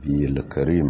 الكريم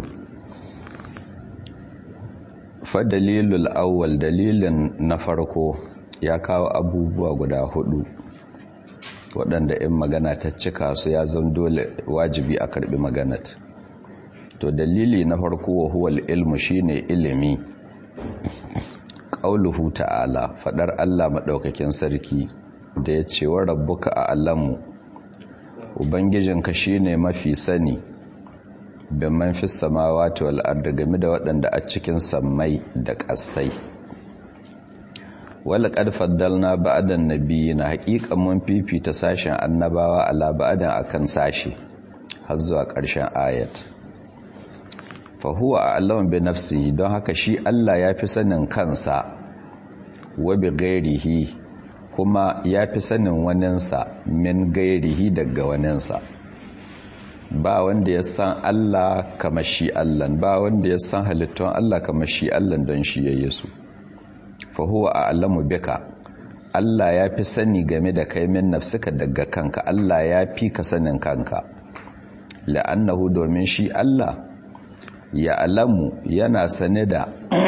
fadalilul awwal dalilin na farko ya kawo abubuwa guda hudu waɗanda in magana ta cika su ya zan dole wajibi a karbi maganat to dalili na farko wa huwal ilmu shine ilimi qauluhu ta'ala fadar Allah madaukakin sarki da ya ce wa rabbuka a alamu ubangijinka shine mafi sani bin man fi samawati wal ardi game da waɗanda a cikin sammai da ƙasai wala qad faddalna ba'dan nabiyina haqiqan mun fifita sashen annabawa ala ba'dan akan sashi har zuwa ƙarshen ayat fa huwa a'lamu bi nafsihi don haka shi Allah ya fi sanin kansa wa bi ghairihi kuma ya fi sanin waninsa min gairihi daga waninsa ba wanda ya san Allah kamar shi Allah ba wanda ya san halittun Allah kamar shi Allah don shi yayi su fa huwa a'lamu bika Allah ya fi sani game da kai min nafsika daga kanka Allah ya fi ka sanin kanka la'annahu domin shi Allah ya alamu yana sane da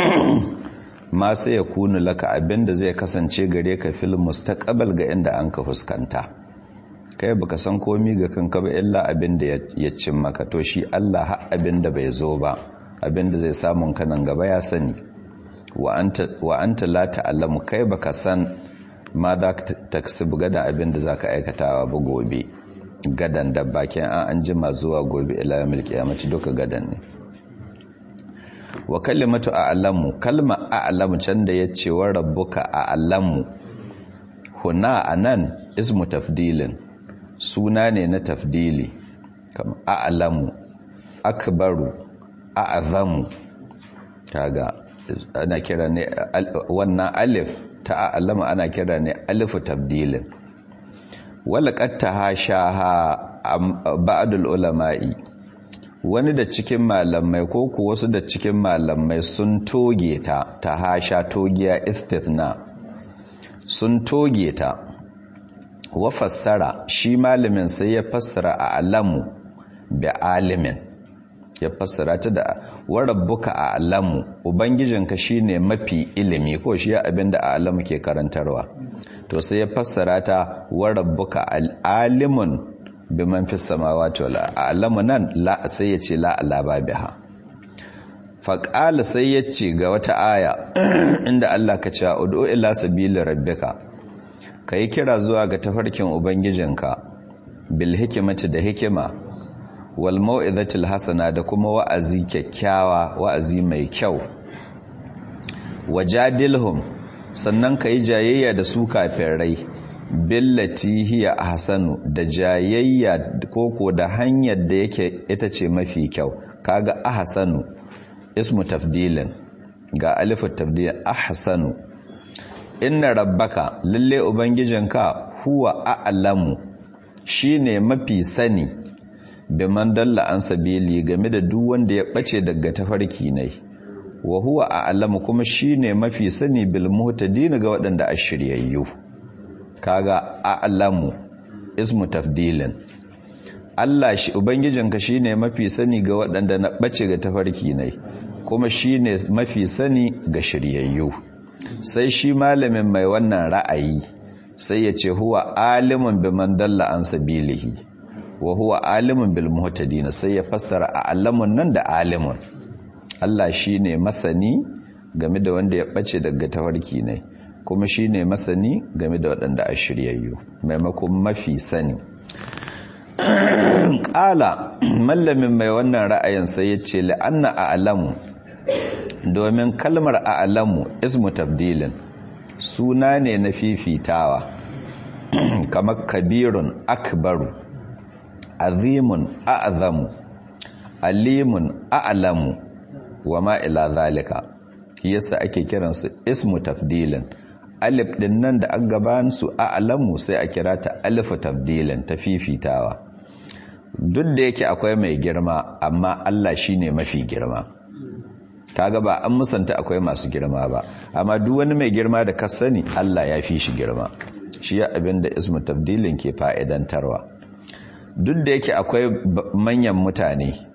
ma sai ya kunu laka abinda zai kasance gare ka fil mustaqbal ga inda an ka fuskanta kai baka san komi ga kanka ba illa abinda ya cin maka to shi Allah har abinda bai zo ba abinda zai samun ka nan gaba ya sani wa anta wa anta la ta'lamu kai baka san ma za ka taksibu gadan abinda zaka aikatawa ba gobe gadan da bakin an an jima zuwa gobe ila yawmil qiyamati duka gadan ne wa kalimatu a'lamu kalma a'lamu can da yace wa rabbuka a'lamu huna anan ismu tafdilin suna ne na tafdili kama a'lamu akbaru a'zamu kaga ana kira ne wannan alif ta a'lamu ana kira ne alifu tafdilin wala qad tahashaha ba'dul ulama'i wani da cikin malamai ko ku wasu da cikin malamai sun toge ta ta hasha togiya istithna sun toge ta wa fassara shi malamin sai ya fassara a alamu bi alimin ya fassara ta da wa rabbuka a alamu ubangijinka shine mafi ilimi ko shi abinda a alamu ke karantarwa to sai ya fassara ta wa rabbuka alimun biman fi samawati wal alamu nan la sai ya ce la ala babiha faqala sai ya ce ga wata aya inda Allah ka ce ud'u ila sabili rabbika kai kira zuwa ga tafarkin ubangijinka bil hikmati da hikima wal mau'izatil hasana da kuma wa'azi kyakkyawa wa'azi mai kyau wajadilhum sannan kai jayayya da su kafirai billati hiya ahsanu da jayayya koko da hanyar da yake ita ce mafi kyau kaga ahsanu ismu tafdilin ga alifu tafdil ahsanu inna rabbaka lalle ubangijinka huwa a'lamu shine mafi sani biman dalla an sabili game da duk wanda ya bace daga tafarki ne wa huwa a'lamu kuma shine mafi sani bil muhtadin ga waɗanda ashiryayyu kaga a'lamu ismu tafdilin Allah shi ubangijinka shine mafi sani ga waɗanda na bace ga tafarki ne kuma shine mafi sani ga shiryayyu sai shi malamin mai wannan ra'ayi sai ya ce huwa alimun biman dalla an sabilihi wa huwa alimun bil muhtadin sai ya fassara a'lamun nan da alimun Allah shine masani game da wanda ya bace daga tafarki ne kuma shi ne masani game da waɗanda a shiryayyu maimakon mafi sani ƙala mallamin mai wannan ra'ayin sai ya ce la'anna a alamu domin kalmar a alamu ismu tabdilin suna ne na fifitawa kamar kabirun akbaru azimun a'azamu alimun a'alamu wa ma'ila zalika yasa ake kiransu ismu tafdilin alif din nan da an gaban su a alamu sai a kira ta alifu tabdilin ta fifitawa duk da yake akwai mai girma amma Allah shine mafi girma kaga ba an musanta akwai masu girma ba amma duk wani mai girma da ka sani Allah ya fi shi girma shi ya abin da ismu tabdilin ke fa'idantarwa duk da yake akwai manyan mutane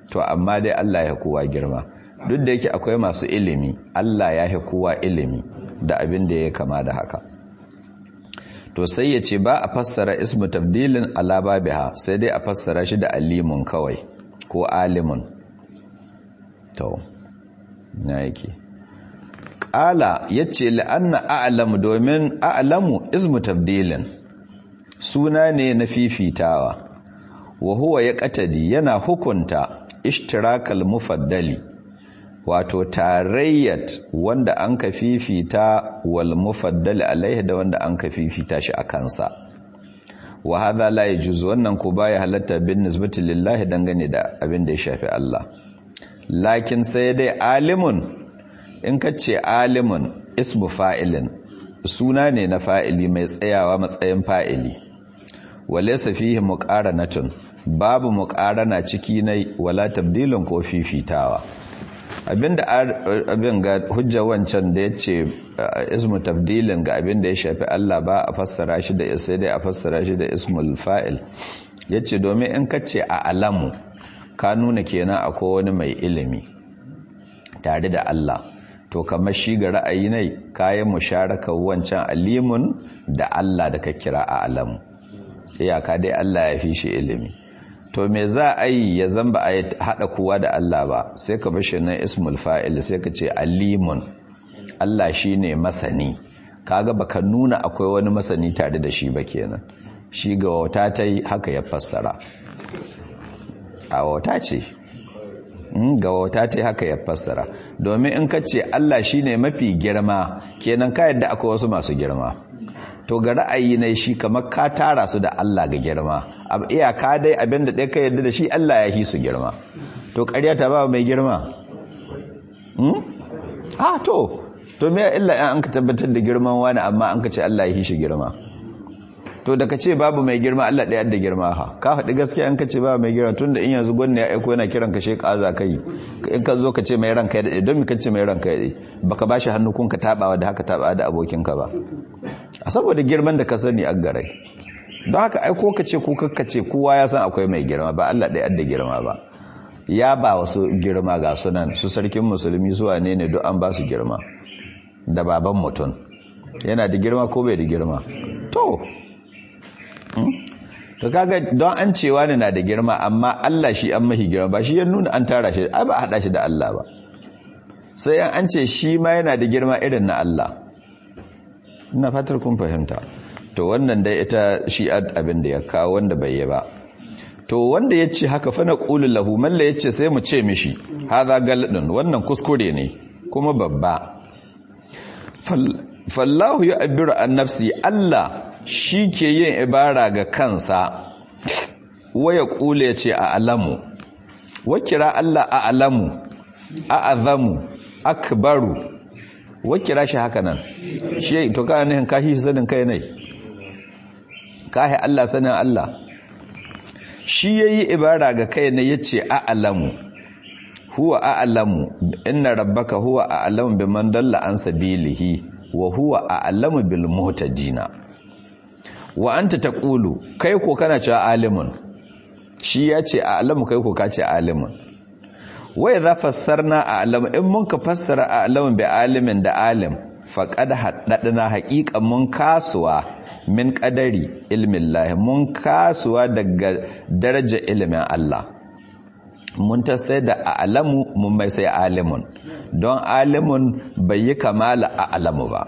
to amma dai Allah ya kowa girma duk da yake akwai masu ilimi Allah ya kowa ilimi da abin da ya kama da haka to sai ya ce ba a fassara ismu tabdilin ala babiha sai dai a fassara shi da alimun kawai ko alimun to na yake ƙala ya ce la'anna a'lamu domin a'lamu ismu tabdilin suna ne na fifitawa wa huwa ya ƙatadi yana hukunta ishtirakal mufaddali wato tarayyat wanda an ka fifita wal mufaddali alaihi da wanda an ka fifita shi a kansa wa hadha la yajuz wannan ko baya halatta bin nisbati lillahi dangane da abin da ya shafi Allah lakin sai dai alimun in ka ce alimun ismu fa'ilin suna ne na fa'ili mai tsayawa matsayin fa'ili walaysa fihi muqaranatun babu muqarana ciki nai wala tabdilun ko fifitawa abinda abin ga hujja wancan da ya ce ismu tabdilin ga abinda ya shafi Allah ba a fassara shi da sai dai a fassara shi da ismul fa'il ya ce domin in ka ce a alamu ka nuna kenan akwai wani mai ilimi tare da Allah to kamar shi ga ra'ayi ne kayan musharakar wancan alimun da Allah da ka kira a alamu iyaka dai Allah ya fi shi ilimi to me za a yi ya zamba a haɗa kowa da Allah ba sai ka bashi nan ismul fa'il sai ka ce alimun Allah shi ne masani kaga baka nuna akwai wani masani tare da shi ba kenan shi ga wauta ta yi haka ya fassara a wauta ce ga wauta ta yi haka ya fassara domin in ka ce Allah shi ne mafi girma kenan ka yadda akwai wasu masu girma to ga ra'ayi ne shi kamar ka tara su da Allah ga girma ab iyaka dai abinda ɗaya ka yadda da shi Allah ya hi su girma to ƙarya ta ba mai girma hmm? ah to to me illa in an ka tabbatar da girman wani amma an ka ce Allah ya hi shi girma to da ka ce babu mai girma Allah ɗaya da girma ha ka faɗi gaskiya an ka ce babu mai girma tunda in yanzu gwamna ya aiko yana kiran ka sheka za kai in ka zo ka ce mai ranka ya daɗe don mi ka ce mai ranka ya daɗe baka ba shi hannu kun ka taɓawa da haka taɓawa da abokinka ba a saboda girman da ka sani a garai don haka aiko ka ce ko kakka ce kowa ya san akwai mai girma ba Allah ɗaya da girma ba ya ba wasu girma ga sunan su sarkin musulmi zuwa ne ne duk an ba su girma da baban mutum yana da girma ko bai da girma to to kaga don an cewa ne na da girma amma Allah shi an mahi girma ba shi ya nuna an tara shi ai ba a hada shi da Allah ba sai an ce shi ma yana da girma irin na Allah ina fatar kun fahimta to wannan dai ita shi abin da ya kawo wanda bai yi ba to wanda ya ce haka fa na ƙulun lahu malla ya ce sai mu ce mishi haza galadin wannan kuskure ne kuma babba fallahu ya abiru an nafsi Allah shi ke yin ibara ga kansa waya ƙule ya ce a alamu wakira Allah a alamu a azamu akbaru wakira shi haka nan shi to kana nihin kashi sanin kai ne kahi Allah sanin Allah shi yayi ibara ga kai ne yace a'lamu huwa a'lamu inna rabbaka huwa a'lamu biman dalla an sabilihi wa huwa a'lamu bil muhtadina wa anta taqulu kai ko kana cewa alimun shi yace a'lamu kai ko kace alimun wa idza fassarna a'lamu in mun ka fassara a'lamu bi alimin da alim faqad haddadna haqiqan mun kasuwa min kadari ilmin lahi mun kasuwa daga daraja ilimin Allah mun ta sai da alamu mun mai sai alimun don alimun bai yi kamala a alamu ba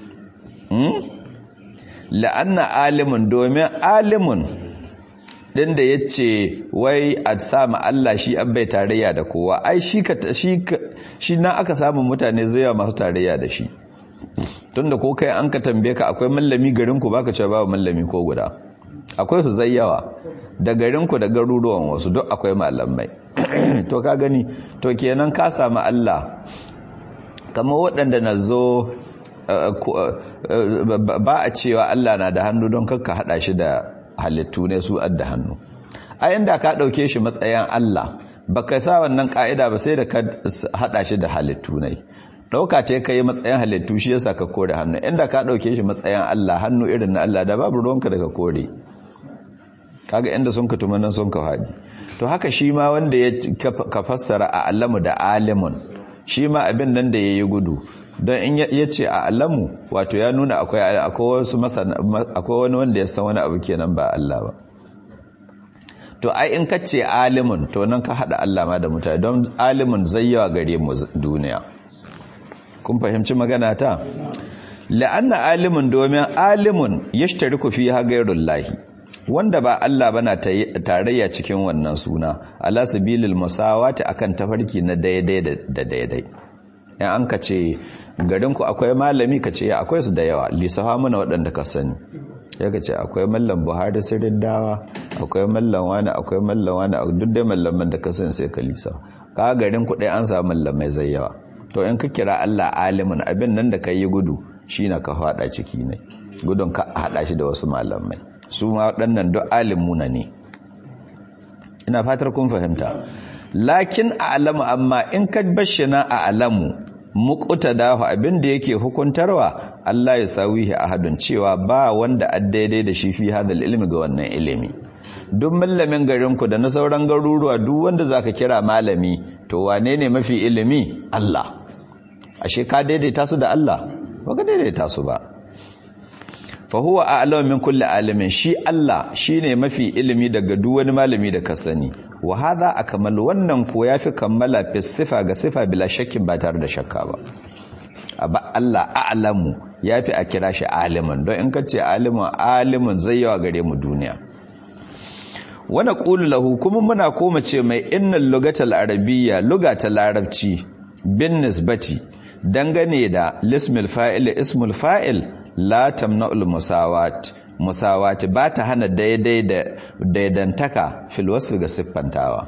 la'anna alimun domin alimun din da ya ce wai a samu Allah shi an bai tarayya da kowa ai shi na aka samun mutane zai masu tarayya da shi tunda ko kai an ka tambaye ka akwai mallami garinku baka cewa babu mallami ko guda akwai su zayyawa da garinku da garuruwan wasu duk akwai malamai to ka gani to kenan ka samu Allah kamar waɗanda na zo ba a cewa Allah na da hannu don kakka haɗa shi da halittu ne su adda hannu a inda ka ɗauke shi matsayin Allah baka sa wannan ƙa'ida ba sai da ka haɗa shi da halittu ne ɗauka ce ka yi matsayin halittu shi yasa ka kore hannu inda ka ɗauke shi matsayin Allah hannu irin na Allah da babu ruwanka daga kore kaga inda sun ka tumanin sun ka haɗi to haka shi ma wanda ya ka fassara a alamu da alimun shi ma abin nan da ya yi gudu don in ya ce a alamu wato ya nuna akwai wani wanda ya san wani abu kenan ba Allah ba to ai in ka ce alimun to nan ka haɗa Allah ma da mutane don alimun zai yawa gare mu duniya kun fahimci magana ta la'anna alimun domin alimun yashtariku fi ghayrullahi wanda ba Allah bana tarayya cikin wannan suna ala sabilil musawati akan tafarki na daidai da daidai in an ka ce garin ku akwai malami ka ce akwai su da yawa lisafa mana waɗanda ka sani ya ka ce akwai mallam Buhari sirrin dawa akwai mallam wani akwai mallam wani duk dai mallaman da ka sani sai ka lisa ka garin ku an samu mallamai zai yawa to in ka kira Allah alimin abin nan da ka yi gudu shi na ka faɗa ciki ne gudun ka haɗa shi da wasu malamai su ma waɗannan duk alimuna ne ina fatar kun fahimta lakin a alamu amma in ka bashina a alamu mukuta dahu abin da yake hukuntarwa Allah ya sawihi ahadun cewa ba wanda daidai da shi fi hadal ilmi ga wannan ilimi duk mallamin garinku da na sauran garuruwa duk wanda zaka kira malami to wane ne mafi ilimi Allah ashe ka daidaita su da Allah ba ka daidaita su ba fa huwa a'lamu min kulli alimin shi Allah shine mafi ilimi daga duk wani malami da ka sani wa hadha akmal wannan ko yafi kammala fi sifa ga sifa bila shakkin ba tare da shakka ba aba Allah a'lamu yafi a kira shi aliman don in ka ce aliman aliman zai yawa gare mu duniya wana qulu lahu kuma muna koma ce mai innal lugatal arabiyya lugatal larabci bin nisbati dangane da lismil fa'il ismul fa'il la tamna'ul musawat musawati ba ta hana daidai da daidantaka fil wasfi ga siffantawa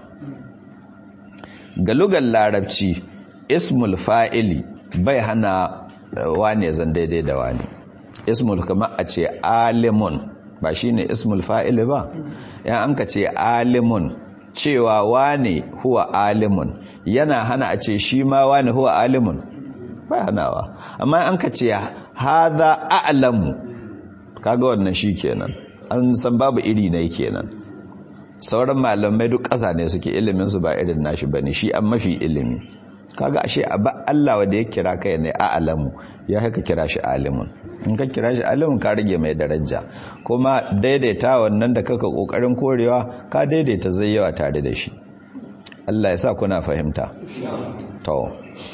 ga lugar larabci ismul fa'ili bai hana wane zan daidai da wani ismul kama a ce alimun ba shine ismul fa'ili ba yan an ka ce alimun cewa wane huwa alimun yana hana a ce shi ma wane huwa alimun bai hanawa amma an ka ce haza a'lamu kaga wannan shi kenan an san babu iri ne kenan sauran malamai duk ƙasa ne suke ilimin su ba irin nashi bane shi an mafi ilimi kaga ashe abba Allah wanda ya kira kai ne a'lamu ya haka kira shi alimun in ka kira shi alimun ka rage mai daraja kuma daidaita wannan da kaka kokarin korewa ka daidaita zai yawa tare da shi Allah ya sa kuna fahimta to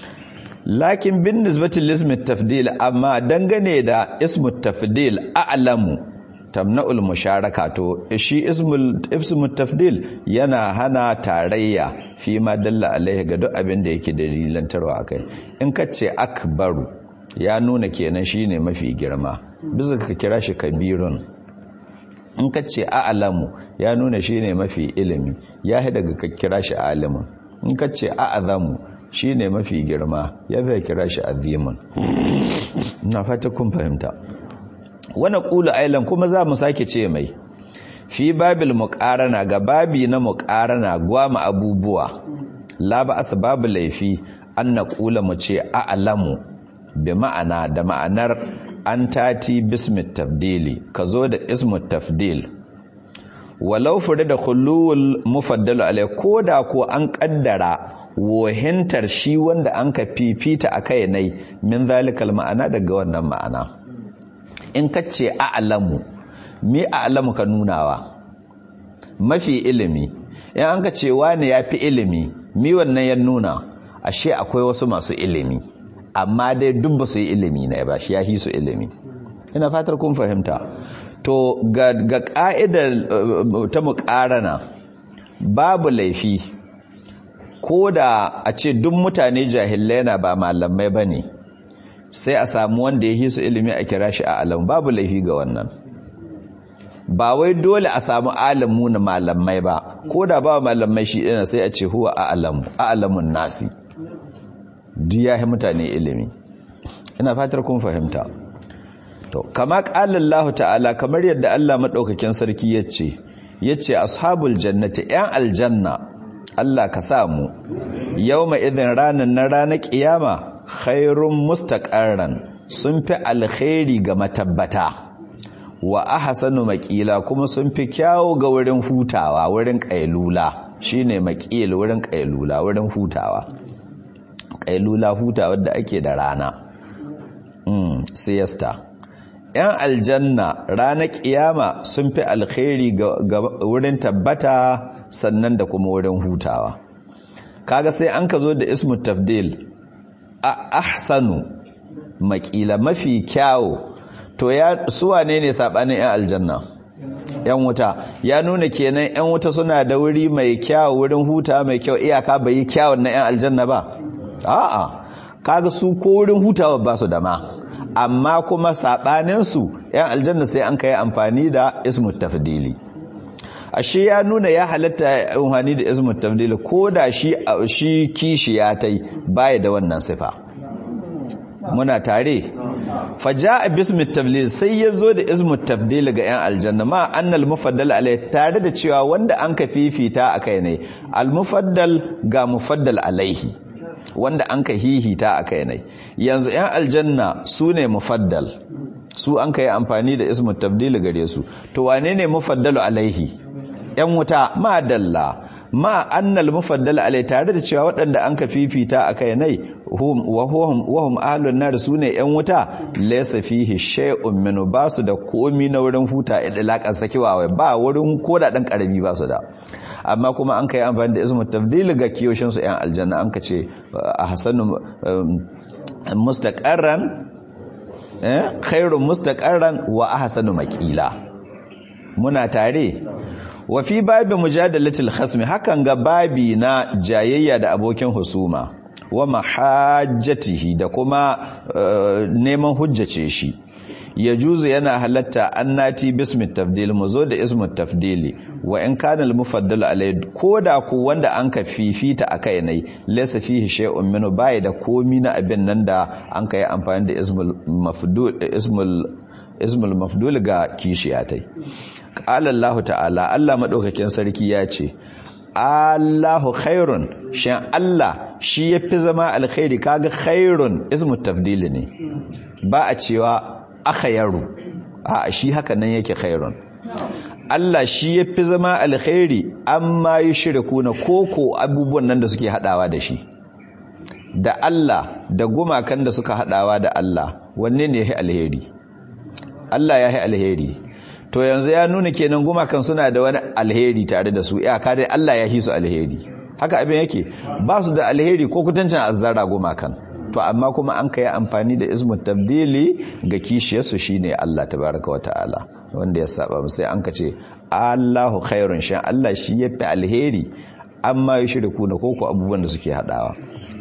lakin bin nisbatin lismit tafdil amma dangane da ismut tafdil a'lamu tamna'ul musharaka to shi ismul ismut tafdil yana hana tarayya fi ma dalla alaihi ga duk abin da yake dalilantarwa akai in ka ce akbaru ya nuna kenan shine mafi girma bisa ka kira shi kabirun in ka ce a'lamu ya nuna shine mafi ilimi ya daga ka kira shi alimin in ka ce a'zamu shi ne mafi girma ya fi kira shi azimin na fata kun fahimta wani ƙulu ailan kuma za mu sake ce mai fi babil muƙarana ga babi na muƙarana gwama abubuwa la ba asa babu laifi an na ƙula mu ce a'lamu bi ma'ana da ma'anar an tati bismit tafdili ka zo da ismut tafdil walau fure da kulluwul mufaddalu alai ko da ko an kaddara wohintar shi wanda an ka fifita a kai nai min zalikal ma'ana daga wannan ma'ana in ka ce a'lamu mi a'lamu ka nunawa mafi ilimi in an ka ce wani ya fi ilimi mi wannan ya nuna ashe akwai wasu masu ilimi amma dai duk ba su yi ilimi na ba shi ya hi su ilimi ina fatar kun fahimta to ga ka'idar ta muƙarana babu laifi ko da a ce duk mutane jahilai na ba malamai ba ne sai a samu wanda ya hisu ilimi a kira shi a alam babu laifi ga wannan ba wai dole a samu alamu na malamai ba ko da ba malamai shi ɗina sai a ce huwa a alamu a alamun nasi duk ya mutane ilimi ina fatar kun fahimta to kama ƙalallahu ta'ala kamar yadda Allah maɗaukakin sarki ya ce ya ce ashabul jannati 'yan aljanna Allah ka samu yau ma idin ranar na ranar ƙiyama khairun mustaƙarran sun fi alkhairi ga matabbata wa ahsanu maƙila kuma sun fi kyawo ga wurin hutawa wurin ƙailula shine maqil wurin qailula wurin hutawa qailula hutawa da ake da rana mm siesta yan aljanna ranar kiyama sun fi alkhairi ga wurin tabbata sannan da kuma wurin hutawa kaga sai an ka zo da ismu tafdil a ahsanu makila mafi kyawo to ya suwa ne ne sabanin yan aljanna yan wuta ya nuna kenan yan wuta suna da wuri mai kyawo wurin huta mai kyau iyaka bai yi kyawun na yan aljanna ba a'a kaga su ko wurin hutawa ba su da ma amma kuma sabanin su yan aljanna sai an kai amfani da ismu tafdili ashe ya nuna ya halatta amfani da ismu tafdili ko da shi shi kishi ya tai baya da wannan sifa muna tare faja a bismi tabdil sai ya zo da ismu tabdil ga 'yan aljanna ma annal mufaddal alai tare da cewa wanda an ka fifita a kai ne almufaddal ga mufaddal alaihi wanda an ka hihita a kai ne yanzu 'yan aljanna su ne mufaddal su an ka yi amfani da ismu tabdil gare su to wane ne mufaddalu alaihi 'yan wuta ma dalla ma annal mufaddal alai tare da cewa waɗanda an ka fifita a kai nai wahum ahlun nar su ne yan wuta laysa fihi shay'un min basu da komi na wurin huta idlaqan sakiwa ba wurin koda dan karami ba su da amma kuma an kai amfani da ismu tafdil ga kiyoshin su yan aljanna an ka ce ahsanu mustaqarran eh khairun mustaqarran wa ahsanu maqila muna tare wa fi babi mujadalatil khasmi hakan ga babi na jayayya da abokin husuma wa mahajjatihi da kuma neman hujjace shi ya juzu yana halatta annati bismi tafdil mu zo da ismu tafdili wa in kana al mufaddal alai koda ku wanda an ka fifita akai ne laysa fihi shay'un minhu bai da komi na abin nan da an kai amfani da ismul mafdul ismul ismul mafdul ga kishiyatai qala Allah ta'ala Allah madaukakin sarki ya ce Allahu khairun shan Allah shi yafi zama alkhairi kaga khairun ismu tafdili ne ba a cewa akhayru a shi haka nan yake khairun Allah shi yafi zama alkhairi amma yushrikuna koko abubuwan nan da suke hadawa da shi da Allah da gumakan da suka hadawa da Allah wanne ne yafi alheri Allah ya yi alheri to yanzu ya nuna kenan gumakan suna da wani alheri tare da su iyaka dai Allah ya yi su alheri haka abin yake ba su da alheri ko kutancin azzara gumakan to amma kuma an kai amfani da ismu tabdili ga kishiyarsu shine Allah tabaraka wata'ala wanda ya saba sai an ka ce Allahu khairun shan Allah shi yafi alheri amma yushriku na koko abubuwan da suke hadawa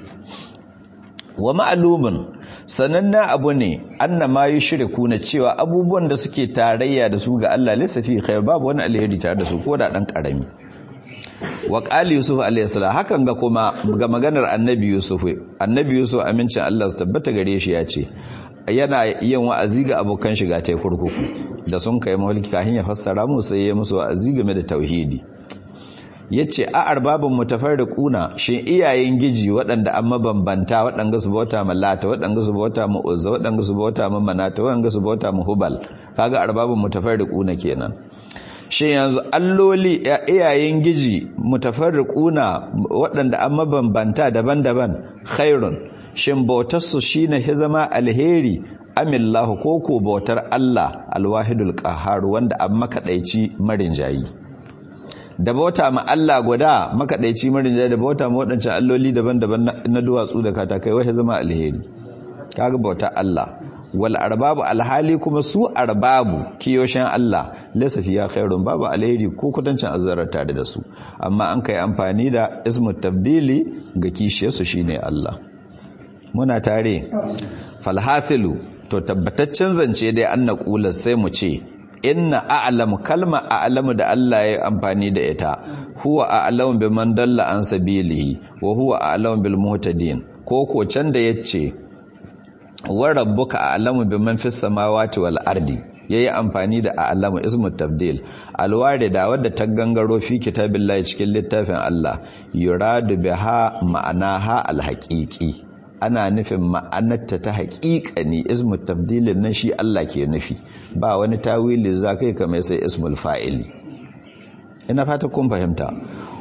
wa ma'lumun sanannen abu ne anna ma yushriku na cewa abubuwan da suke tarayya da su ga Allah laysa fi khair babu wani alheri tare da su ko da dan karami wa qali yusuf alayhi salam hakan ga kuma ga maganar annabi yusuf annabi yusuf amincin Allah su tabbata gare shi ya ce yana yin wa'azi ga abokan shiga ta kurkuku da sun kai mulki kafin ya fassara mu sai ya musu wa'azi game da tauhidi yace a arbabin mutafarriquna shin iyayen giji waɗanda an mabambanta waɗanda su bauta ma lata waɗanda su bauta ma uzza waɗanda su bauta ma manata waɗanda su bauta ma hubal kaga arbabin mutafarriquna kenan shin yanzu alloli iyayen giji mutafarriquna waɗanda an mabambanta daban-daban khairun shin bautar su shine hizama alheri amillahu koko bautar Allah alwahidul qahhar wanda an makadaici marin jayi da bauta ma Allah guda makaɗaici marinja da bauta ma waɗancan alloli daban-daban na duwatsu da katakai wai zama alheri kaga bauta Allah wal arbabu alhali kuma su arbabu kiyoshin Allah laysa fiya khairun babu alheri ko kudancin azzarar tare da su amma an kai amfani da ismu tabdili ga kishiyarsu shine Allah muna tare falhasilu to tabbataccen zance dai an naqula sai mu ce inna a'lamu kalma a'lamu da Allah ya amfani da ita huwa a'lamu biman dalla an sabilihi wa huwa a'lamu bil muhtadin ko ko can da yace wa rabbuka a'lamu biman fis samawati wal ardi yayi amfani da a'lamu ismu tabdil alwarida wadda ta gangaro fi kitabillahi cikin littafin Allah yuradu biha ma'anaha alhaqiqi ana nufin ma'anarta ta haƙiƙa ne ismu tabdilin nan shi Allah ke nufi ba wani tawili za kai kamar sai ismul fa'ili ina fata kun fahimta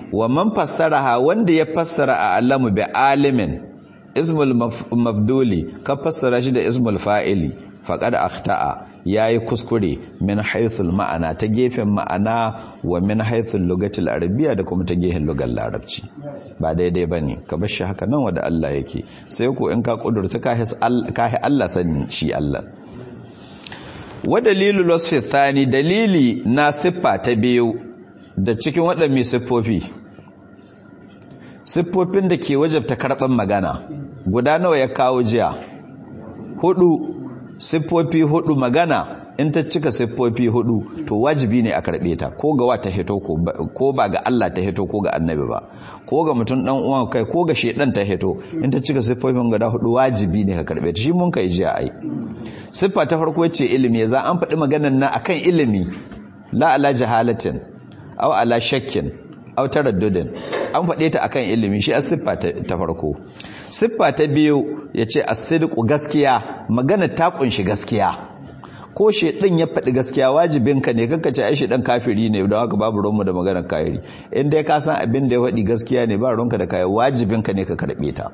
wa man fassaraha wanda ya fassara a alamu bi alimin ismul mafduli ka fassara shi da ismul fa'ili faqad akhta'a yayi kuskure min haythul ma'ana ta gefen ma'ana wa min haythul lugatil arabiyya da kuma ta gefen lugar larabci ba daidai bane ka bar shi haka nan wanda Allah yake sai ko in ka kudurta ka hi Allah sani shi Allah wa dalilul wasfi thani dalili na siffa ta biyu da cikin waɗanne siffofi siffofin da ke wajabta karɓar magana guda nawa ya kawo jiya hudu siffofi hudu magana in ta cika siffofi hudu to wajibi ne a karɓe ta ko ga wata hito ko ba ga Allah ta hito ko ga annabi ba ko ga mutum dan uwan kai ko ga shedan ta hito in ta cika siffofin guda hudu wajibi ne ka karɓe ta shi mun kai jiya ai siffa ta farko ce ilimi za an faɗi maganar nan akan ilimi la ala jahalatin aw ala shakkin aw taraddudin an faɗe ta akan ilimi shi a siffa ta farko siffa ta biyu yace as-sidqu gaskiya magana ta kunshi gaskiya ko shedan ya faɗi gaskiya wajibinka ne kanka ce ai shedan kafiri ne don haka babu ruwanmu da maganar kafiri in dai ka san abin da ya faɗi gaskiya ne ba ruwanka da kai wajibinka ne ka karɓe ta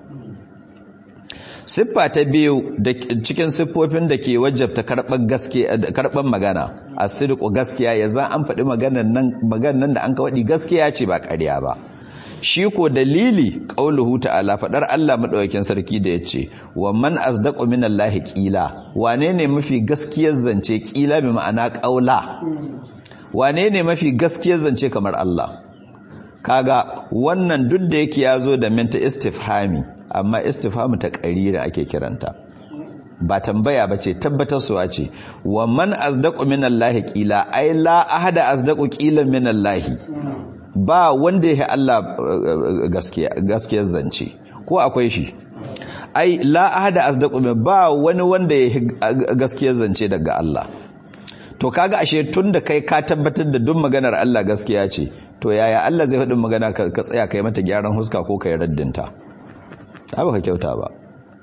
siffa ta biyu da cikin siffofin da ke wajabta karɓar magana a sirku gaskiya ya za an faɗi maganan nan da an ka waɗi gaskiya ce ba ƙarya ba shi ko dalili ƙauluhu ta'ala faɗar Allah maɗaukakin sarki da ya ce wa man asdaqu min Allah ƙila wane ne mafi gaskiyar zance ƙila bi ma'ana ƙaula wane ne mafi gaskiyar zance kamar Allah kaga wannan duk da yake ya zo da minta istifhami amma istifhamu ta ƙarira ake kiranta ba tambaya ba ce tabbatarsuwa ce wa man asdaqu minallahi qila ai la ahada asdaqu qila minallahi ba wanda yake Allah gaskiya gaskiyar zance ko akwai shi ai la ahada asdaqu ba wani wanda yake gaskiyar zance daga Allah to kaga ashe tunda kai ka tabbatar da duk maganar Allah gaskiya ce to yaya Allah zai faɗin magana ka tsaya kai mata gyaran huska ko kai raddinta ba ka kyauta ba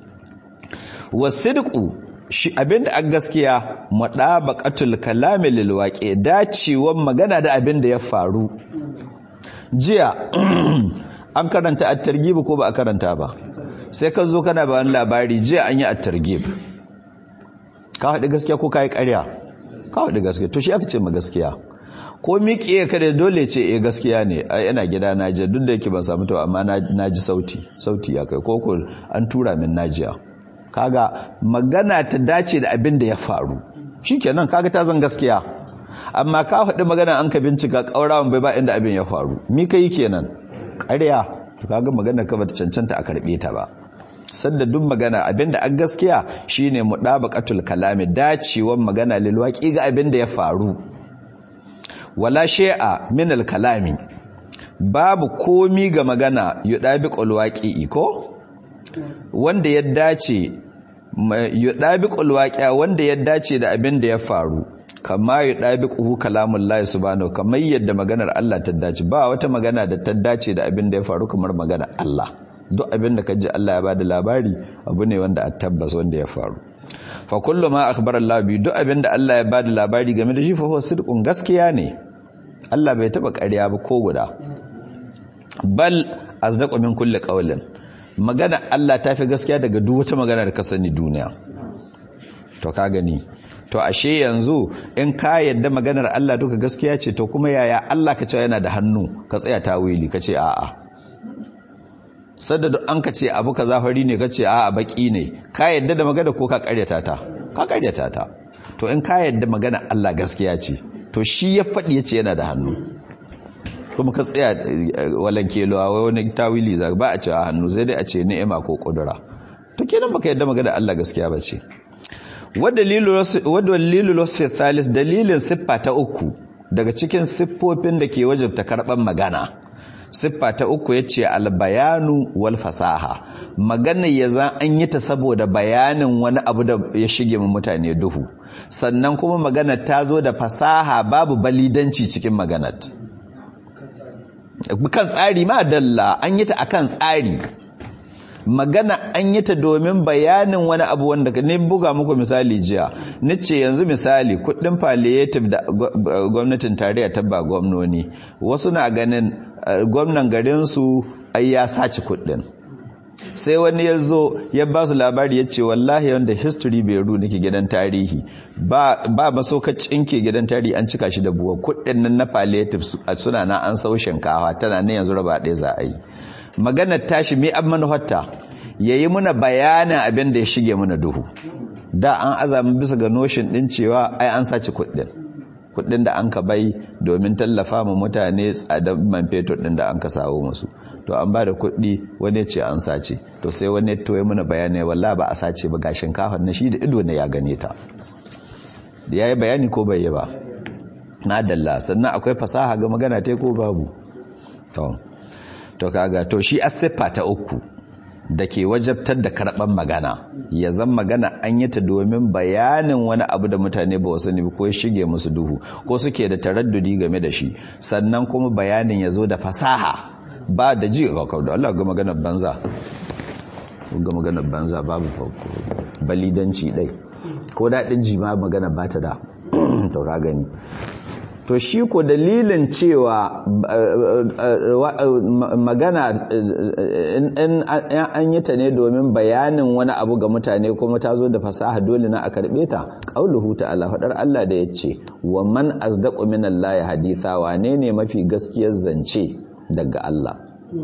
wasidqu shi abinda a gaskiya mudabaqatul kalami lil waqi dacewan magana da abinda ya faru jiya an karanta at-targhib ko ba a karanta ba sai ka zo kana ba labari jiya an yi at-targhib ka haɗu gaskiya ko kai ƙarya ka haɗu gaskiya to shi aka ce ma gaskiya ko miƙe ka da dole ce eh gaskiya ne ai ina gida na je duk da yake ban samu ta amma na ji sauti sauti ya kai ko ko an tura min najiya kaga magana ta dace da abin da ya faru shikenan kaga ta zan gaskiya amma ka faɗi magana an ka bincika ƙaurawan bai ba inda abin ya faru mi kai kenan ƙarya to kaga magana ka bata cancanta a karɓe ta ba sanda duk magana abinda an gaskiya shine mudabaqatul kalami dacewan magana lil waqi ga abin da ya faru wala shay'a min al-kalami babu komi ga magana yudabiqul waqi'i ko wanda ya dace yudabiqul waqi'a wanda ya dace da abin da ya faru kama yudabiquhu kalamullahi subhanahu kamar yadda maganar Allah ta dace ba wata magana da ta dace da abin da ya faru kamar magana Allah duk abin da kaji Allah ya bada labari abu ne wanda a tabbas wanda ya faru fa kullu ma akhbara Allah bi duk abinda Allah ya bada labari game da shi fa huwa sidqun gaskiya ne Allah bai taba ƙarya ba ko guda bal asdaqu min kulli qawlin magana Allah ta fi gaskiya daga duk wata magana da ka sani duniya to ka gani to ashe yanzu in ka yadda maganar Allah duka gaskiya ce to kuma yaya Allah ka ce yana da hannu ka tsaya tawili ka ce a'a sadda an ka ce abu ka zafari ne ka ce a baki ne ka yadda da magana ko ka karyata ta ka karyata ta to in ka yadda magana Allah gaskiya ce to shi ya faɗi ya ce yana da hannu kuma ka tsaya walan kelowa wai wani tawili za ba a ce a hannu sai dai a ce ni'ima ko kudura to kenan baka yadda magana Allah gaskiya ba ce wadalilu wasfi thalis dalilin siffa ta uku daga cikin siffofin da ke wajabta karɓar magana siffa ta uku ya ce albayanu wal fasaha magana ya za an yi ta saboda bayanin wani abu da ya shige mu mutane duhu sannan kuma magana ta zo da fasaha babu balidanci cikin maganar kan tsari ma dalla an yi ta akan tsari magana an yi ta domin bayanin wani abu wanda ne buga muku misali jiya nace yanzu misali kudin palliative da gwamnatin tarayya ta ba gwamnoni wasu na ganin gwamnan garinsu ai ya saci kuɗin sai wani ya zo ya ba su labari ya ce wallahi wanda history beru nake gidan tarihi ba masaukacin ke gidan tarihi an cika shi da buwa kuɗin nan na palliative suna na an sau shinkawa tana ne yanzu raba ɗaya za a yi maganar tashi mai an manufarta ya yi muna bayanin abin da ya shige muna duhu da an azami bisa ga noshin ɗin cewa ai an sace kuɗin kuɗin da an ka bai domin tallafa ma mutane tsadar man fetur ɗin da an ka sawo musu to an ba da kuɗi wani ce an sace to sai wani to ya muna bayanai walla ba a sace ba ga shinkafar na shi da ido ne ya gane ta ya yi bayani ko bai yi ba na dalla sannan akwai fasaha ga magana ta ko babu to to kaga to shi asiffa ta uku da ke wajabtar da karɓar magana ya zan magana an yi ta domin bayanin wani abu da mutane ba wasu ne ko shige musu duhu ko suke da taraddudi game da shi sannan kuma bayanin ya zo da fasaha ba da ji ga kawo da Allah ga maganar banza ga maganar banza babu balidanci dai ko daɗin ji ma magana ba ta da to ka gani to shi ko dalilin cewa magana in an yi ta ne domin bayanin wani abu ga mutane kuma ta zo da fasaha dole na a karɓe ta ƙauluhu ta'ala faɗar Allah da ya ce wa man asdaqu minallahi haditha wane ne mafi gaskiyar zance daga Allah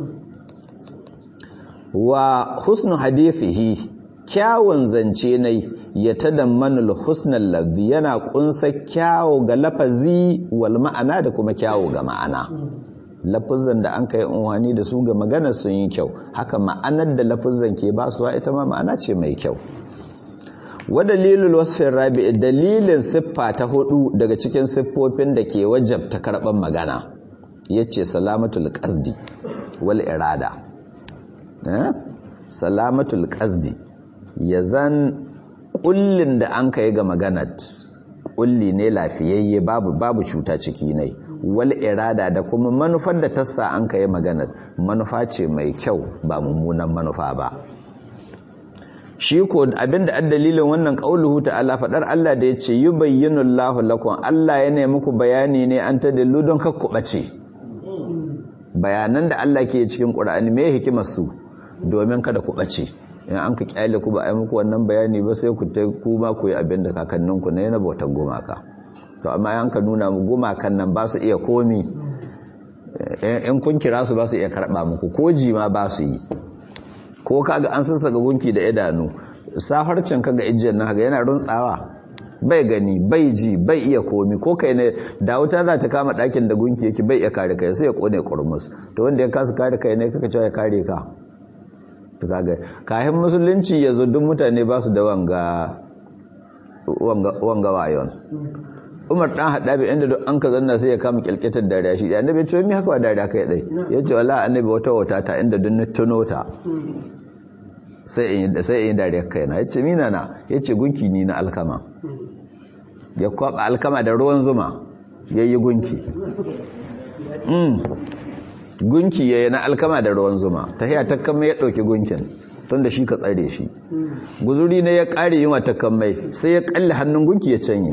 wa husnu hadithihi kyawun zance ne ya tadammanul husnal lafzi yana kunsa kyawu ga lafazi wal ma'ana da kuma kyawu ga ma'ana lafazan da an kai unwani da su ga magana sun yi kyau haka ma'anar da lafazan ke basuwa ita ma ma'ana ce mai kyau wa dalilul wasfin rabi'i dalilin siffa ta hudu daga cikin siffofin da ke wajabta karban magana yace salamatul qasdi wal irada salamatul qasdi yazan kullin da an kai ga maganat kulli ne lafiyayye babu babu cuta ciki ne wal irada da kuma manufar da tassa an kai maganar manufa ce mai kyau ba mummunan manufa ba shi ko abinda an dalilin wannan qauluhu ta'ala fadar Allah da yace yubayyinu Allahu lakum Allah ya nemi muku bayani ne an ta dallu don kakku bace bayanan da Allah ke cikin Qur'ani me hikimar su domin kada ku bace in an ka kyale ku ba a yi muku wannan bayani ba sai ku ta ku ma ku yi abin da kakanninku na yana bautar gumaka to amma an ka nuna mu gumakan nan ba su iya komi in kun kira su ba su iya karɓa muku ko jima ba su yi ko kaga an sassaga gunki da idanu safarcin kaga ijiyar nan kaga yana runtsawa bai gani bai ji bai iya komi ko kai ne da wuta za ta kama ɗakin da gunki yake bai iya kare kai sai ya kone kurmus to wanda ya kasu kare kai ne kaka cewa ya kare ka to kaga kayan musulunci ya zo duk mutane ba su da wanga wanga wayon umar dan hada bi inda duk an ka zanna sai ya kama kyalketar dariya shi da annabi ce mi haka wa dariya kai dai yace wallahi annabi wata wata ta inda duk tuno ta sai in sai in dariya kai na yace mina na yace gunki ni na alkama ya kwaba alkama da ruwan zuma yayi gunki mm gunki yayi na alkama da ruwan zuma tahiya ta kama ya dauki gunkin tun da shi ka tsare shi guzuri ne ya kare yin wata kammai sai ya kalle hannun gunki ya canye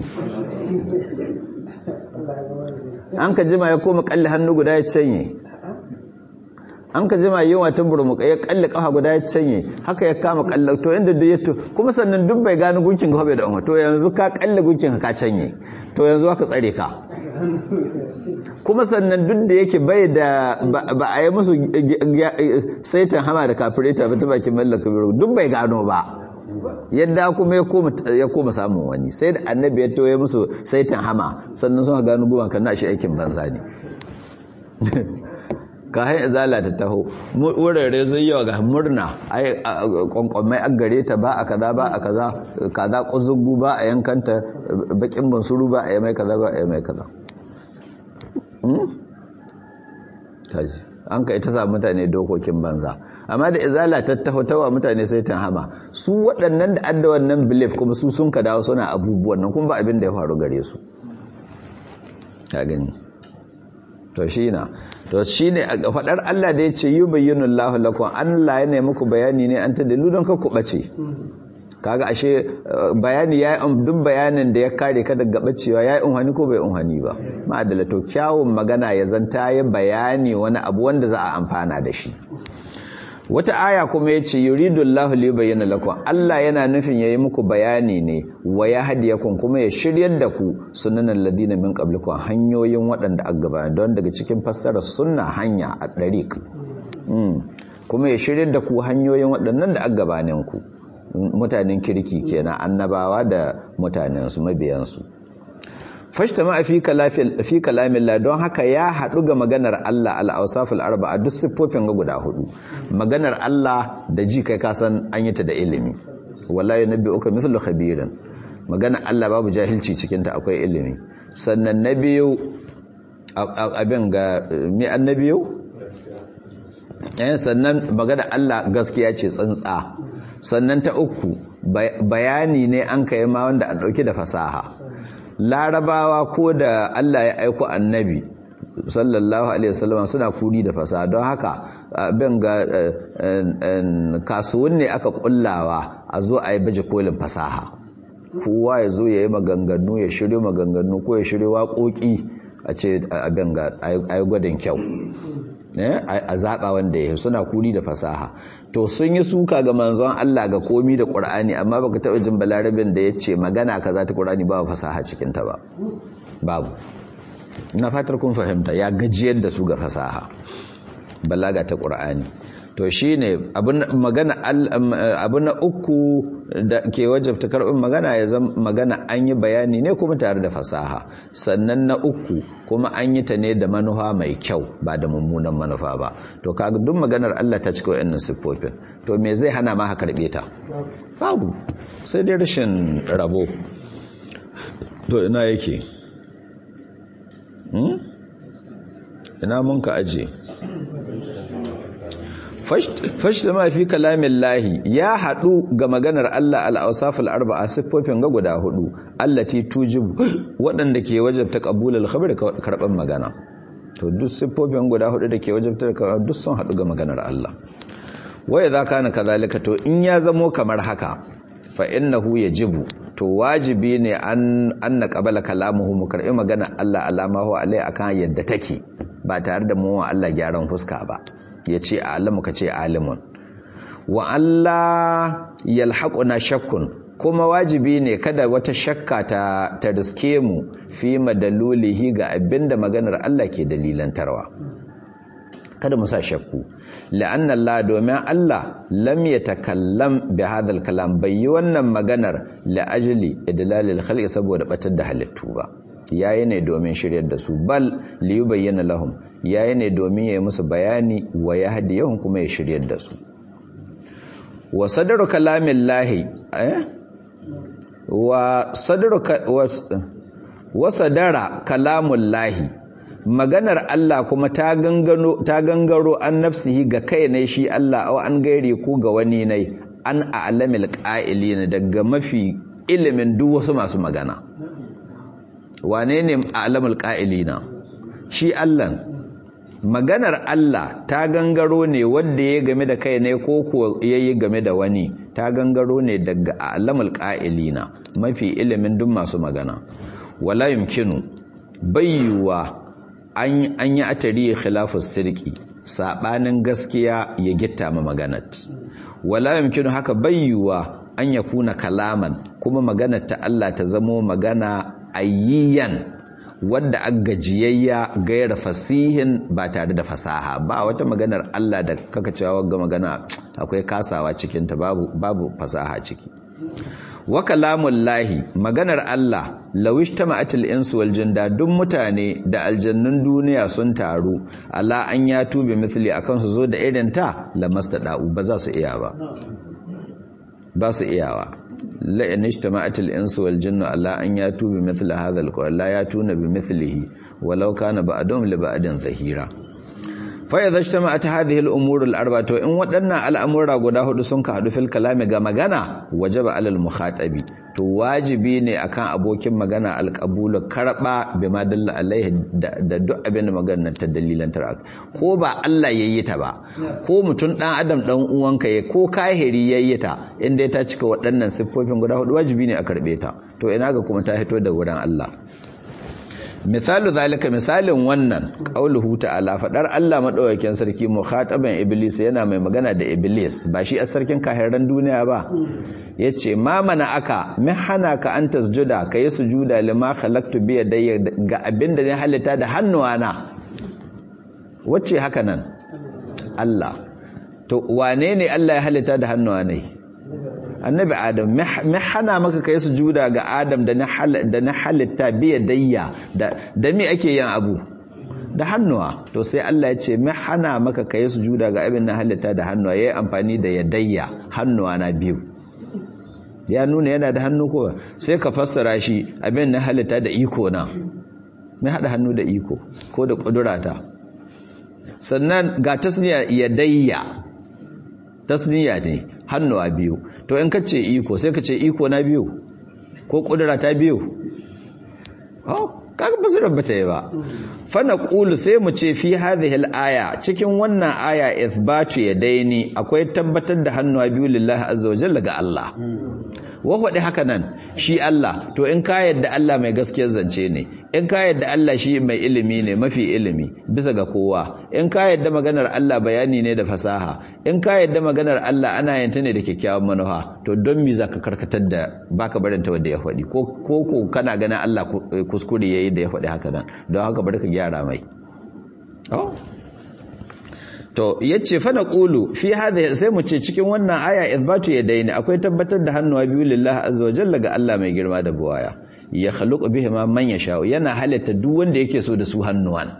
an ka jima ya koma kalle hannu guda ya canye an ka jima yin wata burmuka ya kalle kafa guda ya canye haka ya kama kalle to inda duk ya to kuma sannan duk bai gano gunkin ka bai da umma to yanzu ka kalle gunkin ka canye to yanzu haka tsare ka kuma sannan duk da yake bai da ba a yi musu saitan hama da kafireta ba ta bakin mallaka biro duk bai gano ba yadda kuma ya koma samun wani sai da annabi ya toye musu saitan hama sannan sun gano guban kan nashi aikin banza ne ka hai izala ta taho wurare zai yawa ga murna ai kwankwamai an gare ta ba a kaza ba a kaza kaza kuzugu ba a yankanta bakin bansuru ba a yi mai kaza ba a yi mai kaza an ka ita sa mutane dokokin banza amma da izala ta tawa mutane sai ta hama su waɗannan da adda wannan belief kuma su sun ka dawo suna abubuwan nan kuma ba abin da ya faru gare su ka gani to shi na to shi ne a faɗar Allah da ya ce yi bayyana Allah lakum Allah ya nemi ku bayani ne an ta dalu don ka ku ɓace kaga ashe bayani ya duk bayanin da ya kare ka daga bacewa ya yi unhani ko bai unhani ba ma'adala to kyawun magana ya zanta ya bayani wani abu wanda za a amfana da shi wata aya kuma ya ce yuridullahu li bayyana lakum Allah yana nufin yayi muku bayani ne wa yahdiyakum kuma ya shiryar da ku sunanan ladina min qablikum hanyoyin waɗanda aka gaba don daga cikin fassarar sunna hanya a dariq kuma ya shiryar da ku hanyoyin waɗannan da aka gabanin ku mutanen kirki kenan annabawa da mutanen su mabiyan su fashtama fi kalafil fi kalamillah don haka ya hadu ga maganar Allah al-awsaful arba'a duk siffofin ga guda hudu maganar Allah da ji kai ka san an yi ta da ilimi wallahi nabiyuka mithlu khabirin maganar Allah babu jahilci cikin ta akwai ilimi sannan nabiyu abin ga mi annabiyu eh sannan maganar Allah gaskiya ce tsantsa sannan ta uku bayani ne an kai ma wanda an dauki da fasaha larabawa ko da Allah ya aiko annabi sallallahu alaihi wasallam suna kuri da fasaha don haka abin ga kasuwan ne aka kullawa a zo a yi baje kolin fasaha kowa ya zo ya yi maganganu ya shirya maganganu ko ya shirya waƙoƙi a ce abin ga a yi gwadon kyau a zaɓa wanda ya suna kuri da fasaha to sun yi suka ga manzon Allah ga komi da Qur'ani amma baka taɓa jin balarabin da ya ce magana kaza ta Qur'ani ba fasaha cikin ta ba babu na fatar kun fahimta ya gajiyar da su ga fasaha balaga ta Qur'ani to shine abun magana abu na uku da ke wajabta karɓin magana ya zama magana an yi bayani ne kuma tare da fasaha sannan na uku kuma an yi ta ne da manufa mai kyau ba da mummunan manufa ba to kaga duk maganar Allah ta cika wayannan siffofin to me zai hana ma ka karbe ta babu sai dai rashin rabo to ina yake hmm? ina mun ka aje fashta ma fi kalamin lahi ya haɗu ga maganar Allah al'ausaful arba'a siffofin ga guda hudu allati tujibu waɗanda ke wajabta ƙabulal khabar karɓar magana to duk siffofin guda hudu da ke wajabta duk sun haɗu ga maganar Allah waya za ka na kazalika to in ya zamo kamar haka fa innahu yajibu to wajibi ne an an naqabala kalamuhu mu karɓi magana Allah alama hu alai akan yadda take ba tare da mu wa Allah gyaran fuska ba ya ce alamu ka ce alimun wa Allah yalhaquna shakkun kuma wajibi ne kada wata shakka ta ta riske mu fi madalulihi ga abinda maganar Allah ke dalilantarwa kada mu sa shakku la'anna Allah domin Allah lam yatakallam bi hadhal kalam bai yi wannan maganar la ajli idlalil khalqi saboda batar da halittu ba yayi ne domin shiryar da su bal li yubayyana lahum yayi ne domin yayi musu bayani wa yahdiyahum kuma ya shiryar da su wa sadru kalamillahi eh wa sadru wa sadara kalamullahi maganar Allah kuma ta gangano ta gangaro an nafsihi ga kai ne shi Allah aw an gaire ku ga wani ne an a'lamil qa'ilin daga mafi ilimin duk wasu masu magana wane ne a'lamul qa'ilina shi Allah maganar Allah ta gangaro ne wanda ya game da kai ne ko ko yayi game da wani ta gangaro ne daga a'lamul qa'ilina mafi ilimin duk masu magana wala yumkinu bayyuwa an yi atari khilafus sirki sabanin gaskiya ya gitta ma maganat wala yumkinu haka bayyuwa an yakuna kalaman kuma maganar ta Allah ta zamo magana ayyiyan wadda aggajiyayya gaira fasihin ba tare da fasaha ba wata maganar Allah da kaka cewa ga magana akwai kasawa cikin ta babu babu fasaha ciki wa kalamun lahi maganar Allah lawish ta ma'atil insu wal jinda duk mutane da aljannun duniya sun taru ala an ya tube mithli akan su zo da irin ta lamastada'u ba za su iya ba ba su iyawa la in ijtama'atil insu wal jinnu ala an ya tube mithli hadha al qawl la yatuna bi mithlihi walau kana ba'dhum li ba'din zahira fa idza ijtama'at hadhihi al-umur al-arba to in waɗannan al'amura guda hudu sun ka hadu fil kalami ga magana wajaba alal mukhatabi to wajibi ne akan abokin magana alqabulu karba bima dalla alaihi da duk abin da magana ta dalilan tar ko ba Allah yayi ta ba ko mutun dan adam dan uwanka ya ko kahiri yayi ta inda ta cika waɗannan siffofin guda hudu wajibi ne a karbe ta to ina ga kuma ta hito da wurin Allah misalu zalika misalin wannan qauluhu ta'ala fadar Allah madaukakin sarki mukhataban iblis yana mai magana da iblis ba shi a sarkin kahiran duniya ba yace ma mana aka min hana ka an tasjuda kai sujuda lima khalaqtu bi yadayya ga abinda ne halitta da hannuwana wacce haka nan Allah to wane ne Allah ya halitta da hannuwa ne annabi adam me hana maka kai sujuda ga adam da na halitta biya dayya da me ake yin abu da hannuwa to sai Allah ya ce me hana maka kai sujuda ga abin na halitta da hannuwa yayi amfani da yadayya hannuwa na biyu ya nuna yana da hannu ko sai ka fassara shi abin na halitta da iko na me hada hannu da iko ko da kudurata sannan ga tasniya yadayya tasniya ne hannuwa biyu to in kace iko sai kace iko na biyu ko kudura ta biyu oh kaga ba su rabata yi ba fa naqulu sai mu ce fi hadhihi al-aya cikin wannan aya ithbatu yadaini akwai tabbatar da hannuwa biyu lillahi azza wa jalla ga Allah wa faɗi haka nan shi Allah to in ka yadda Allah mai gaskiyar zance ne in ka yadda Allah shi mai ilimi ne mafi ilimi bisa ga kowa in ka yadda maganar Allah bayani ne da fasaha in ka yadda maganar Allah ana yanta ne da kyakkyawan manufa to don me zaka karkatar da baka barin ta wanda ya faɗi ko ko kana ganin Allah kuskure yayi da ya faɗi haka nan don haka bari ka gyara mai to yace fa naqulu fi hadha sai mu ce cikin wannan aya ithbatu yadaini akwai tabbatar da hannuwa biyu lillahi azza wa jalla ga Allah mai girma da buwaya ya khaluqu bihima man yasha yana halatta duk wanda yake so da su hannuwan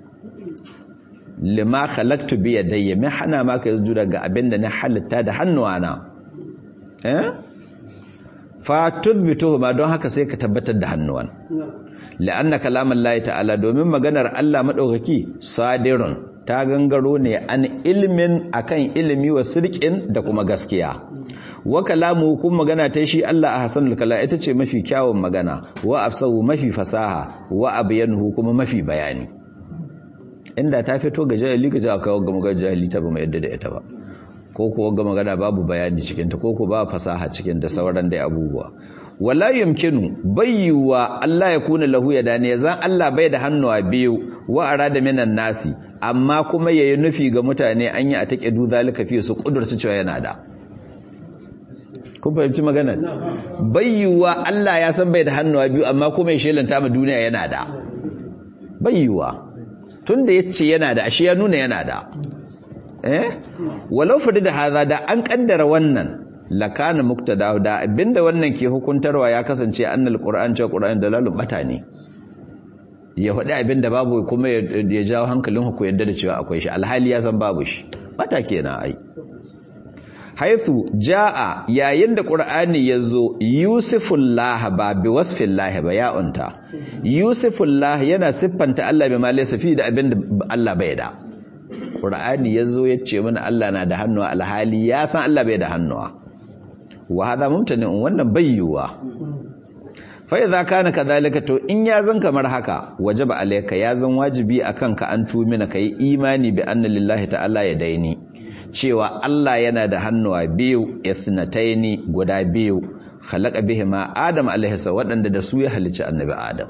lima khalaqtu bi yadayya mai hana maka yanzu daga abinda na halatta da hannuwana eh fa tuthbituhuma don haka sai ka tabbatar da hannuwan la'anna kalaman Allah ta'ala domin maganar Allah madaukaki sadirun ta gangaro ne an ilimin akan ilimi wa sirkin da kuma gaskiya wa kalamu kun magana ta shi Allah a hasanul kala ita ce mafi kyawun magana wa afsahu mafi fasaha wa abyanuhu kuma mafi bayani inda ta fito ga jahili ga jaka ga magana jahili ta ba mai yadda da ita ba ko ko ga magana babu bayani cikin ta ko ko ba fasaha cikin da sauran dai abubuwa wala yumkinu bayyuwa Allah ya kuna lahu yadani yazan Allah bai da hannuwa biyu wa arada minan nasi amma kuma yayi nufi ga mutane an yi a take du zalika fi su kudurta cewa yana da kun fahimci magana bayyuwa Allah ya san bai da hannuwa biyu amma kuma ya shelanta ma duniya yana da bayyuwa tunda yace yana da ashe ya nuna yana da eh walau fadi da haza da an kaddara wannan lakana muktada da abinda wannan ke hukuntarwa ya kasance annal qur'an cewa qur'an dalalun bata ne ya faɗi abinda babu kuma ya jawo hankalin ku yadda da cewa akwai shi alhali ya san babu shi bata kenan ai haithu jaa yayin da qur'ani yazo yusufullah ba bi wasfillah ba ya unta yusufullah yana siffanta Allah bi ma laysa fi da abinda Allah bai da qur'ani yazo yace mana Allah na da hannuwa alhali ya san Allah bai da hannuwa wa hada mumtani wannan bayyuwa fa idza kana kadhalika to in ya zan kamar haka wajaba alayka ya zan wajibi akan ka an tumina kai imani bi anna lillahi ta'ala ya daini cewa Allah yana da hannuwa biyu ithnataini guda biyu khalaqa bihima adam alaihi waɗanda da su ya halicci annabi adam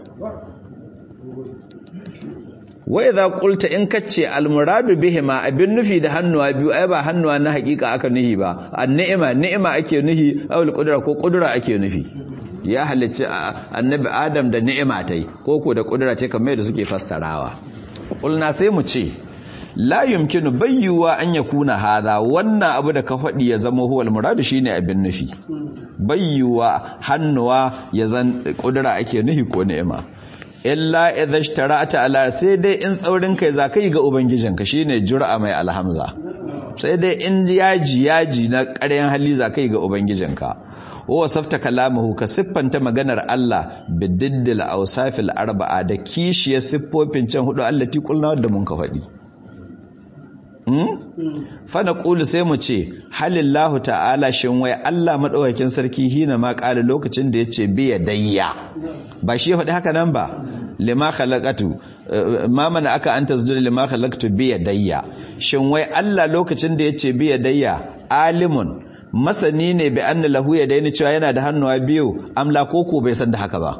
wa idza qulta in kace almuradu bihima abin nufi da hannuwa biyu ai ba hannuwa na hakika aka nuhi ba an-ni'ima ni'ima ake nuhi awul qudra ko qudra ake nufi ya halicci annabi adam da ni'ima tai ko ko da qudra ce kamar da suke fassarawa kulna sai mu ce la yumkinu bayyuwa an yakuna hadha wannan abu da ka faɗi ya zama huwal muradu shine abin nufi bayyuwa hannuwa ya zan qudra ake nuhi ko ni'ima illa idza ishtara'ta ala sai dai in tsaurin kai zakai ga ubangijinka shine jur'a mai alhamza sai dai in yaji yaji na ƙaryan hali zakai ga ubangijinka wa safta kalamahu ka siffanta maganar Allah bididdil awsafil arba'a da kishiyar siffofin can hudu allati qulna da mun ka faɗi fana ƙulu sai mu ce halillahu ta'ala shin wai Allah maɗaukakin sarki hina ma ƙali lokacin da ya ce biya dayya ba shi ya faɗi haka nan ba lima khalaqatu ma mana aka an tasjuda lima khalaqtu biya dayya shin wai Allah lokacin da ya ce biya dayya alimun masani ne bi anna lahu ya daina cewa yana da hannuwa biyu amla koko bai san da haka ba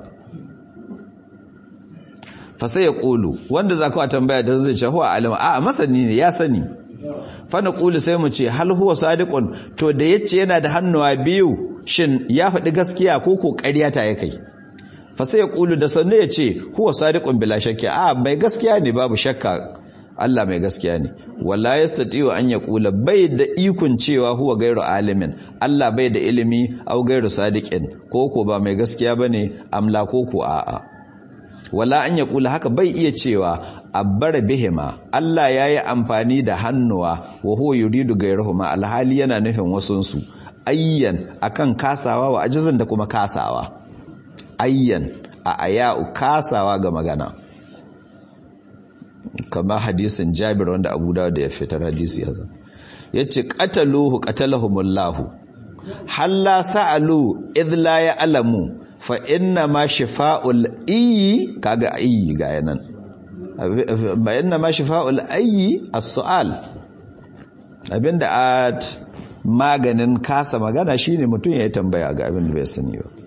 fa sai ya ƙulu wanda za ku tambaya da zai ce huwa alima a masani ne ya sani fa na ƙulu sai mu ce hal huwa sadiqun to da yace yana da hannuwa biyu shin ya faɗi gaskiya ko ko ƙarya ta ya kai fa sai ya ƙulu da sannu ya ce huwa sadiqun bila shakka a mai gaskiya ne babu shakka Allah mai gaskiya ne wala yastati'u an yaqula bai da ikon cewa huwa gairu alimin Allah bai da ilimi au gairu sadiqin ko ko ba mai gaskiya bane amla ko ko a'a wala an yaqula haka bai iya cewa abbara bihima Allah yayi amfani da hannuwa wa huwa yuridu gairuhuma alhali yana nufin wasunsu ayyan akan kasawa wa ajizan da kuma kasawa ayyan a aya'u kasawa ga magana kama hadisin jabir wanda abu da ya fitar hadisi ya zan ya ce ƙataluhu ƙatalahumullahu halla sa'alu idla ya alamu fa inna ma shifa'ul iyi kaga iyi ga yanan ba inna ma shifa'ul ayi as-su'al abinda at maganin kasa magana shine mutum ya tambaya ga abin da bai sani ba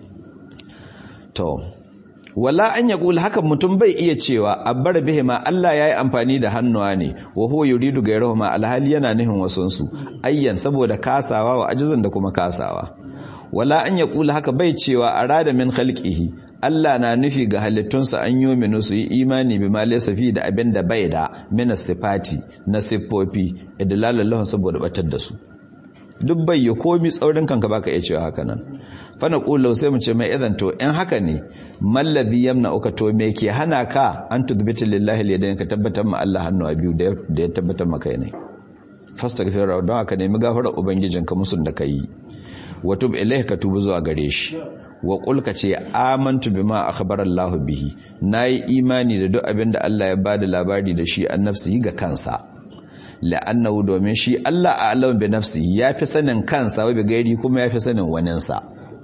to wala an ya kula hakan mutum bai iya cewa abbar bihima Allah ya yi amfani da hannuwa ne wa huwa yuridu gairahuma alhali yana nihin wasunsu ayyan saboda kasawa wa ajizan da kuma kasawa wala an ya kula haka bai cewa arada min khalqihi Allah na nufi ga halittunsa an yi minu su yi imani bi ma laysa fi da abin da bai da min sifati na siffofi idlalallahu saboda batar da su duk bai yi komi tsaurin kanka baka iya cewa haka nan fana ƙulau sai mu ce mai idan to in haka ne mallazi yamna uka to me ke hana ka an tudbita lillahi lidayn ka tabbatar ma Allah hannu a biyu da ya tabbatar maka ne fastaghfir don haka nemi gafarar ubangijinka musun da kai wa tub ilayhi ka tubu zuwa gare shi wa qul ka ce amantu bima akhbara Allah bihi nayi imani da duk abin da Allah ya bada labari da shi an nafsi ga kansa la'annahu domin shi Allah a alam bi nafsi ya fi sanin kansa wa bi gairi kuma ya fi sanin waninsa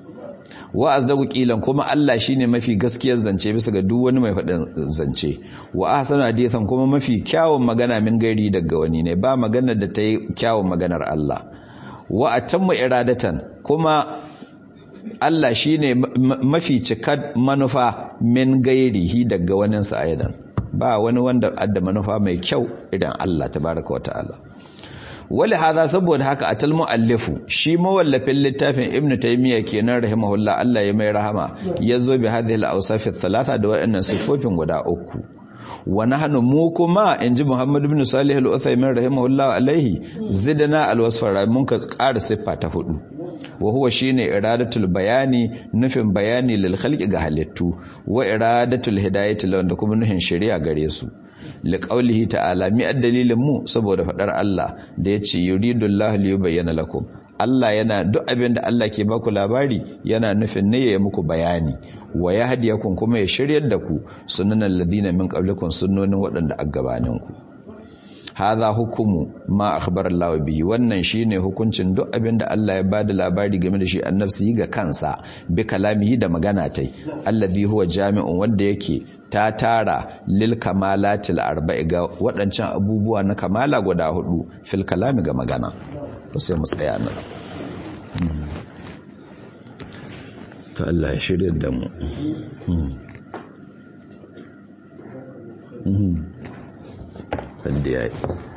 wa azdagu qilan kuma Allah shine mafi gaskiyar zance bisa ga duk wani mai faɗin zance wa ahsanu hadithan kuma mafi kyawun magana min gairi daga wani ne ba magana da ta yi kyawun maganar Allah wa atammu iradatan kuma Allah shine mafi cikar manufa min gairihi daga waninsa aidan ba wani wanda adda manufa mai kyau idan Allah tabaraka wa ta'ala wali hada saboda haka atal muallifu shi mawallafin littafin ibn taymiya kenan rahimahullah Allah ya mai rahama yazo bi hadhihi al-awsaf thalatha da waɗannan sifofin guda uku wa nahnu mu kuma inji Muhammad ibn Salih al-Uthaymin rahimahullah alaihi zidna al-wasfa mun ka ƙara siffa ta hudu wa huwa shine iradatul bayani nufin bayani lil khalqi ga halittu wa iradatul hidayati da kuma nufin shari'a gare su liqaulihi ta'ala mi dalilin mu saboda fadar Allah da yace yuridullahu li yubayyana lakum Allah yana duk abin da Allah ke baku labari yana nufin ne ya muku bayani wa yahdiyakum kuma ya shiryar da ku sunanan ladina min qablikum sunnonin waɗanda a gabaninku hadha hukumu ma akhbara Allah bihi wannan shine hukuncin duk abin da Allah ya bada labari game da shi annabsi ga kansa bi kalamihi da magana tai alladhi huwa jami'un wanda yake ta tara lil kamalatil arba'i ga waɗancan abubuwa na kamala guda hudu fil kalami ga magana to sai mu tsaya nan to Allah ya shirya da mu wanda ya yi